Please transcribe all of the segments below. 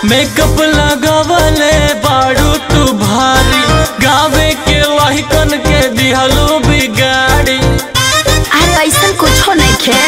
Makeup लगावले बारू तू भारी गावे के लहिकन के दिहलू बिगाड़ी अरे ऐसा कुछो नहीं खे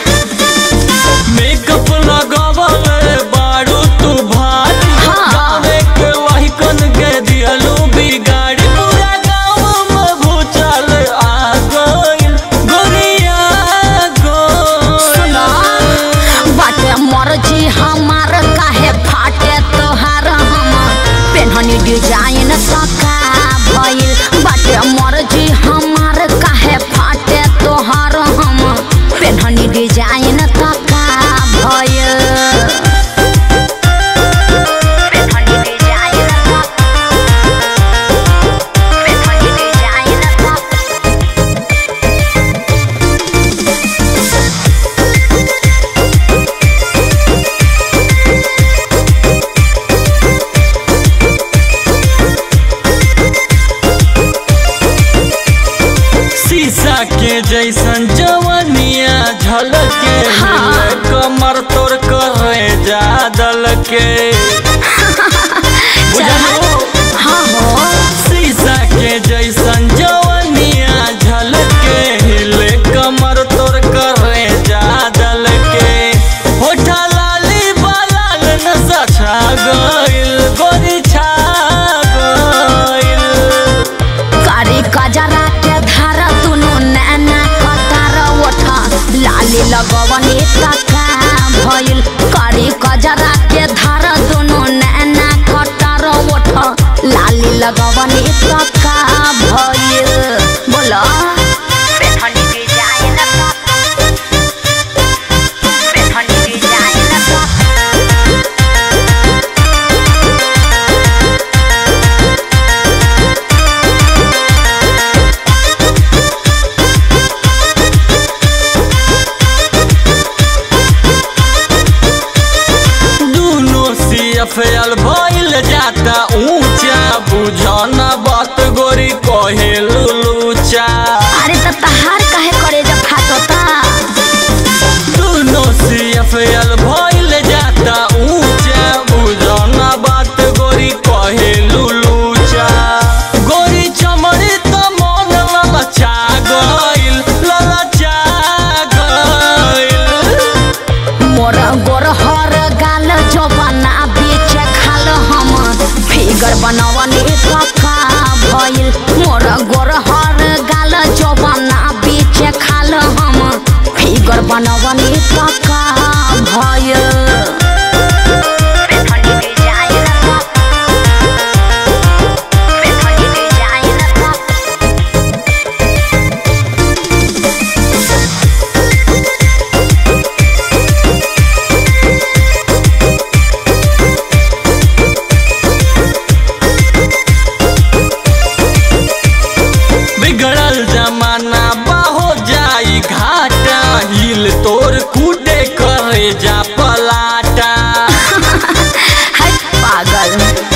मेकअप लगावले बारू तू भारी हाँ। गावे के लहिकन के दिहलू बिगाड़ी पूरा गाँव में भूचाल आ गइल गोरिया सुनो गइल बाटे मर्जी हमार काहे फाटे तोहार हम पेन्हनी डिजाइन सका भइल बाटे मर्जी हमार काहे फाटे तोहार हम पेन्हनी डिजाइन तका भइल पेन्हनी डिजाइन तका पेन्हनी डिजाइन तका शीशा के जैसन जवनिया झलके हाँ। हिले कमर तोर करे जा दल के बुझलो हाँ हो शीशा के जैसन जवनिया झलके हिले कमर तोर करे जा दल के होठा लाली बालाल नशा छा गइल गोरी छा गइल कारी कजरा के धार दुनु नैना कतार ओठा लाली लगवनी तका भइल कारी कजरा के धार दुनु नैना कतार ओठा लाली लगवनी तका भइल बोलो पेठनी डिजाइन पेठनी डिजाइन दुनो सीएफएल भइल जाता ऊंचा बुझना बात गोरी कहे लुलूचा अरे त तहार काहे करे जब फाटता दुनो सीएफएल भइल जाता ऊंचा बुझना बात गोरी कहे लुलूचा गोरी चमड़ी त मन ललचा गइल ललचा गइल मोर गोर हर गाल जवाना बीच खाल हम फिगर बनवनी कका भइल मोर गोर हर गाल जवाना बीच खाल हम फिगर बनवनी कका भइल बिगड़ल जमाना बाहो जाई घाटा हिल तोर कूटे करे जा पलाटा है पागल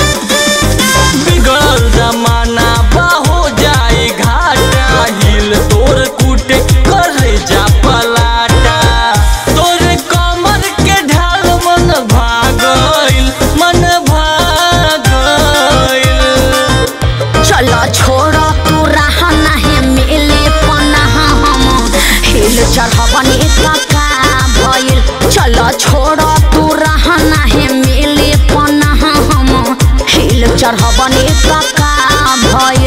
बिगड़ल जमाना बाहो जाई घाटा हिल तोर कूटे करे जा पलाटा तोर कमर के ढाल मन भागइल मन भागइल चलो छोड़ तू रहा नहीं मिले पनाह हम हिल चढ़बनी तका भइल चलो छोड़ तू रहा नहीं मिले पनाह हम हिल चढ़बनी तका भइल